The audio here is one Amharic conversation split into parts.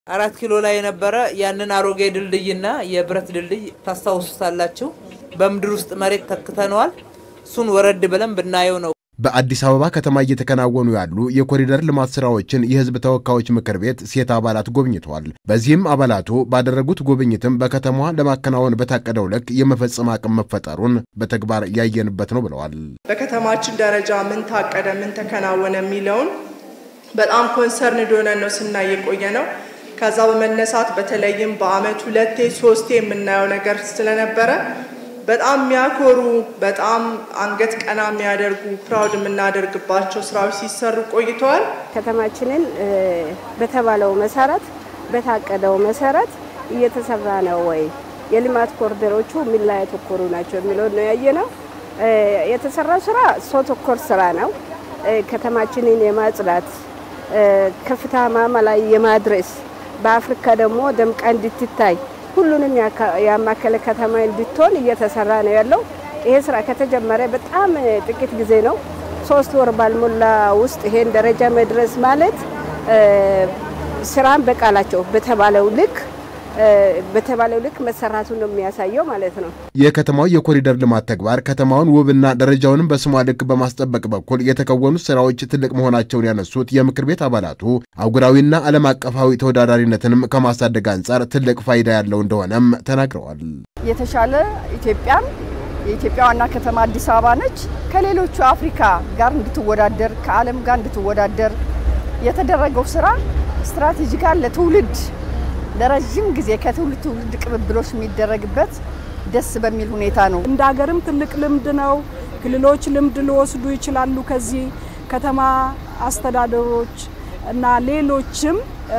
አራት ኪሎ ላይ የነበረ ያንን አሮጌ ድልድይና የብረት ድልድይ ታስታውሱታላችሁ። በምድር ውስጥ መሬት ተክተነዋል። እሱን ወረድ ብለን ብናየው ነው። በአዲስ አበባ ከተማ እየተከናወኑ ያሉ የኮሪደር ልማት ስራዎችን የሕዝብ ተወካዮች ምክር ቤት ሴት አባላት ጎብኝተዋል። በዚህም አባላቱ ባደረጉት ጉብኝትም በከተማዋ ለማከናወን በታቀደው ልክ የመፈጸም አቅም መፈጠሩን በተግባር ያየንበት ነው ብለዋል። በከተማችን ደረጃ ምን ታቀደ፣ ምን ተከናወነ የሚለውን በጣም ኮንሰርንድ ሆነን ነው ስናይ የቆየ ነው። ከዛ በመነሳት በተለይም በአመት ሁለቴ ሶስቴ የምናየው ነገር ስለነበረ በጣም የሚያኮሩ በጣም አንገት ቀና የሚያደርጉ ፕራውድ የምናደርግባቸው ስራዎች ሲሰሩ ቆይተዋል። ከተማችንን በተባለው መሰረት በታቀደው መሰረት እየተሰራ ነው ወይ፣ የልማት ኮሪደሮቹ ምን ላይ ያተኮሩ ናቸው የሚለውን ነው ያየነው። የተሰራው ስራ ሰው ተኮር ስራ ነው። ከተማችንን የማጽዳት ከፍታ ማማ ላይ የማድረስ በአፍሪካ ደግሞ ደምቃ እንድትታይ ሁሉንም ያማከለ ከተማ እንድትሆን እየተሰራ ነው ያለው። ይሄ ስራ ከተጀመረ በጣም ጥቂት ጊዜ ነው። ሶስት ወር ባልሞላ ውስጥ ይሄን ደረጃ መድረስ ማለት ስራን በቃላቸው በተባለው ልክ በተባለው ልክ መሰራቱ ነው የሚያሳየው ማለት ነው። የከተማው የኮሪደር ልማት ተግባር ከተማውን ውብና ደረጃውንም በስሟ ልክ በማስጠበቅ በኩል የተከወኑት ስራዎች ትልቅ መሆናቸውን ያነሱት የምክር ቤት አባላቱ አህጉራዊና ዓለም አቀፋዊ ተወዳዳሪነትንም ከማሳደግ አንጻር ትልቅ ፋይዳ ያለው እንደሆነም ተናግረዋል። የተሻለ ኢትዮጵያም የኢትዮጵያ ዋና ከተማ አዲስ አበባ ነች። ከሌሎቹ አፍሪካ ጋር እንድትወዳደር ከዓለም ጋር እንድትወዳደር የተደረገው ስራ ስትራቴጂካል ለትውልድ ለረዥም ጊዜ ከትውልድ ትውልድ ቅብብሎች የሚደረግበት ደስ በሚል ሁኔታ ነው። እንደ ሀገርም ትልቅ ልምድ ነው። ክልሎች ልምድ ሊወስዱ ይችላሉ ከዚህ ከተማ አስተዳደሮች እና ሌሎችም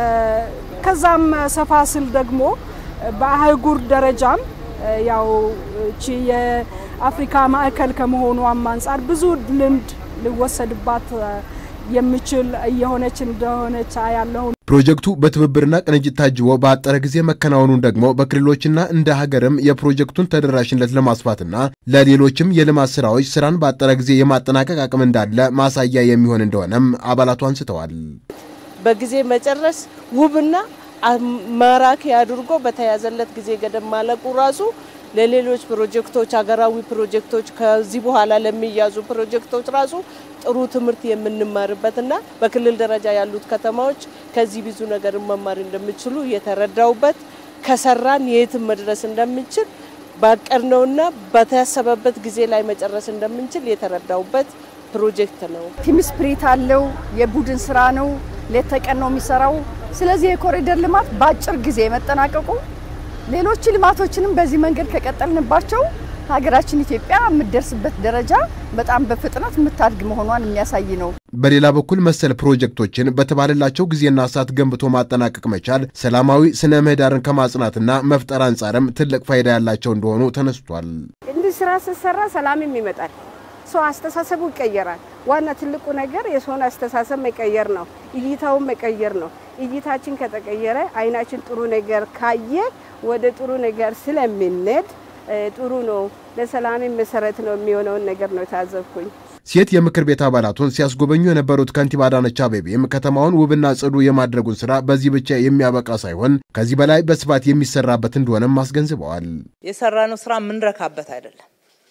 ከዛም ሰፋ ስል ደግሞ በአህጉር ደረጃም ያው እቺ የአፍሪካ ማዕከል ከመሆኗም አንጻር ብዙ ልምድ ሊወሰድባት የሚችል እየሆነች እንደሆነች ያለሁ። ፕሮጀክቱ በትብብርና ቅንጅት ታጅቦ በአጠረ ጊዜ መከናወኑን ደግሞ በክልሎችና እንደ ሀገርም የፕሮጀክቱን ተደራሽነት ለማስፋትና ለሌሎችም የልማት ስራዎች ስራን በአጠረ ጊዜ የማጠናቀቅ አቅም እንዳለ ማሳያ የሚሆን እንደሆነም አባላቱ አንስተዋል። በጊዜ መጨረስ ውብና ማራኪ አድርጎ በተያዘለት ጊዜ ገደብ ማለቁ ራሱ ለሌሎች ፕሮጀክቶች ሀገራዊ ፕሮጀክቶች ከዚህ በኋላ ለሚያዙ ፕሮጀክቶች ራሱ ጥሩ ትምህርት የምንማርበትና በክልል ደረጃ ያሉት ከተማዎች ከዚህ ብዙ ነገር መማር እንደሚችሉ የተረዳውበት ከሰራን የትም መድረስ እንደምንችል ባቀድነውና በታሰበበት ጊዜ ላይ መጨረስ እንደምንችል የተረዳውበት ፕሮጀክት ነው። ቲም ስፕሪት አለው። የቡድን ስራ ነው። ሌት ተቀን ነው የሚሰራው። ስለዚህ የኮሪደር ልማት በአጭር ጊዜ መጠናቀቁ ሌሎች ልማቶችንም በዚህ መንገድ ከቀጠልንባቸው ሀገራችን ኢትዮጵያ የምትደርስበት ደረጃ በጣም በፍጥነት የምታድግ መሆኗን የሚያሳይ ነው። በሌላ በኩል መሰል ፕሮጀክቶችን በተባለላቸው ጊዜና ሰዓት ገንብቶ ማጠናቀቅ መቻል ሰላማዊ ስነ ምህዳርን ከማጽናትና መፍጠር አንጻርም ትልቅ ፋይዳ ያላቸው እንደሆኑ ተነስቷል። እንዲህ ስራ ስትሰራ ሰላምም ይመጣል። ሰው አስተሳሰቡ ይቀየራል። ዋና ትልቁ ነገር የሰውን አስተሳሰብ መቀየር ነው። እይታውን መቀየር ነው። እይታችን ከተቀየረ አይናችን ጥሩ ነገር ካየ ወደ ጥሩ ነገር ስለምንሄድ ጥሩ ነው። ለሰላም መሰረት ነው የሚሆነውን ነገር ነው የታዘብኩኝ። ሴት የምክር ቤት አባላቱን ሲያስጎበኙ የነበሩት ከንቲባ አዳነች አቤቤም ከተማውን ውብና ጽዱ የማድረጉን ስራ በዚህ ብቻ የሚያበቃ ሳይሆን ከዚህ በላይ በስፋት የሚሰራበት እንደሆነም አስገንዝበዋል። የሰራነው ስራ የምንረካበት አይደለም።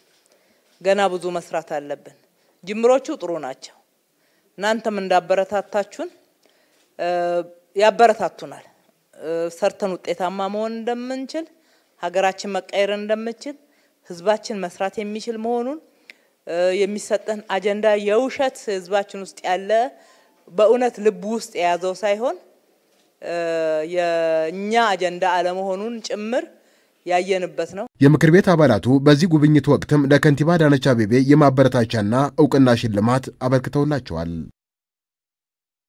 ገና ብዙ መስራት አለብን። ጅምሮቹ ጥሩ ናቸው። እናንተም እንዳበረታታችሁን ያበረታቱናል። ሰርተን ውጤታማ መሆን እንደምንችል፣ ሀገራችን መቀየር እንደምንችል፣ ህዝባችን መስራት የሚችል መሆኑን የሚሰጠን አጀንዳ የውሸት ህዝባችን ውስጥ ያለ በእውነት ልቡ ውስጥ የያዘው ሳይሆን የእኛ አጀንዳ አለመሆኑን ጭምር ያየንበት ነው። የምክር ቤት አባላቱ በዚህ ጉብኝት ወቅትም ለከንቲባ አዳነች አቤቤ የማበረታቻና እውቅና ሽልማት አበርክተውላቸዋል።